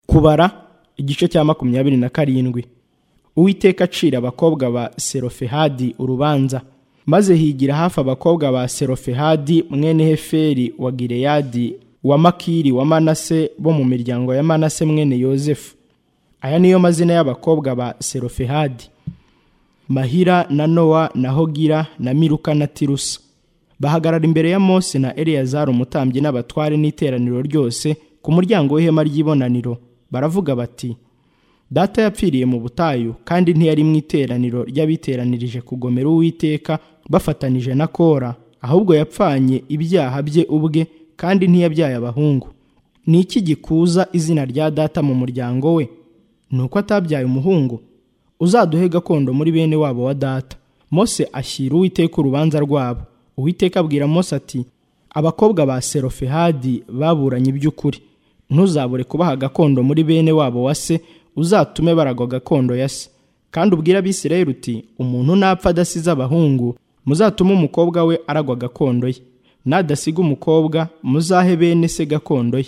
kubara igice cya makumyabiri na karindwi uwiteka acira abakobwa ba serofehadi urubanza maze higira hafi abakobwa ba serofehadi mwene heferi wa gireyadi wa makiri wa manase bo mu miryango ya manase mwene yozefu aya niyo mazina y'abakobwa ba serofehadi mahira na nowa na hogira na miruka na tirusa bahagarara imbere ya mose na eleyazari umutambyi n'abatware n'iteraniro ryose ku muryango w'ihema ry'ibonaniro baravuga bati data yapfiriye mu butayu kandi ntiyari mu iteraniro ry'abiteranirije kugomera uwiteka bafatanije na kora ahubwo yapfanye ibyaha bye ubwe kandi ntiyabyaye abahungu ni iki gikuza izina rya data mu muryango we ni uko atabyaye umuhungu uzaduhe gakondo muri bene wabo wa data mose ashyira uwiteka urubanza rwabo uwiteka abwira mose ati abakobwa ba serofehadi baburanye iby'ukuri ntuzabure kubaha gakondo muri bene wabo wa se uzatume baragwa gakondo ya se kandi ubwira abisirayeli uti umuntu napfa adasize abahungu muzatume umukobwa we aragwa gakondo ye nadasiga umukobwa muzahe bene se gakondo ye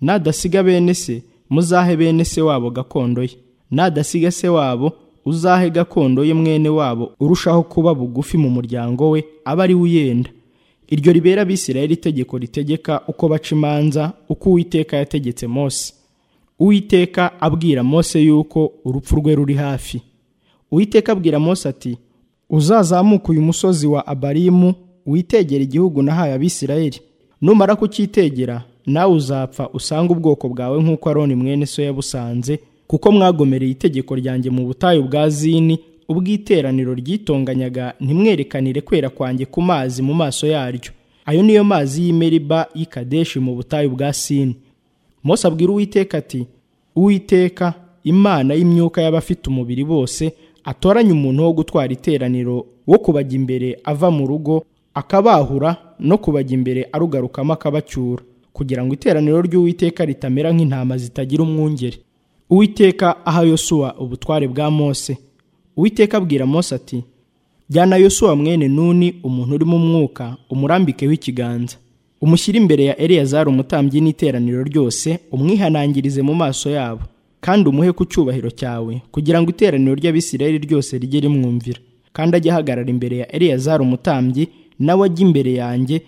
nadasiga bene se muzahe bene se wabo gakondo ye nadasiga se wabo uzahe gakondo ye mwene wabo urushaho kuba bugufi mu muryango we aba ari we uyenda iryo ribera abisirayeli itegeko ritegeka uko baca imanza uko uwiteka yategetse mose uwiteka abwira mose yuko urupfu rwe ruri hafi uwiteka abwira mose ati uzazamuke uyu musozi wa abarimu witegere igihugu nahaye abisirayeli numara kukitegera nawe uzapfa usange ubwoko bwawe nk'uko aroni mwene so yabusanze kuko mwagomereye itegeko ryanjye mu butayu bwa zini ubwiteraniro ryitonganyaga ntimwerekanire kwera kwanjye ku mazi mu maso yaryo ayo niyo mazi y'imeriba y'ikadeshi mu butayu bwa sini mose abwira uwiteka ati uwiteka imana y'imyuka y'abafite umubiri bose atoranya umuntu wo gutwara iteraniro wo kubajya imbere ava mu rugo akabahura no kubajya imbere arugarukamo akabacyura kugira ngo iteraniro ry'uwiteka ritamera nk'intama zitagira umwungeri uwiteka aha yosuwa ubutware bwa mose uwiteka abwira mose ati jyana yosuwa mwene nuni umuntu urimo umwuka umurambikeho ikiganza umushyire imbere ya eleyazari umutambyi n'iteraniro ryose umwihanangirize mu maso yabo kandi umuhe ku cyubahiro cyawe kugira ngo iteraniro ry'abisirayeli ryose rijye rimwumvira kandi ajye ahagarara imbere ya eleyazari umutambyi nawe ajye imbere yanjye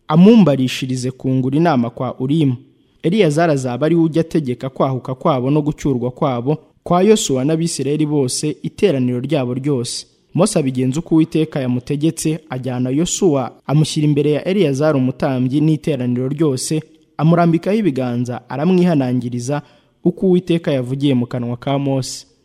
amumbarishirize kungura inama kwa urimu eleyazari azaba ari we ujya ategeka kwahuka kwabo no gucyurwa kwabo kwa yosuwa n'abisirayeli bose iteraniro ryabo ryose mose abigenza uko uwiteka yamutegetse ajyana yosuwa amushyira imbere ya eliyazari umutambyi n'iteraniro ryose amurambikaho ibiganza aramwihanangiriza uko uwiteka yavugiye mu kanwa ka mose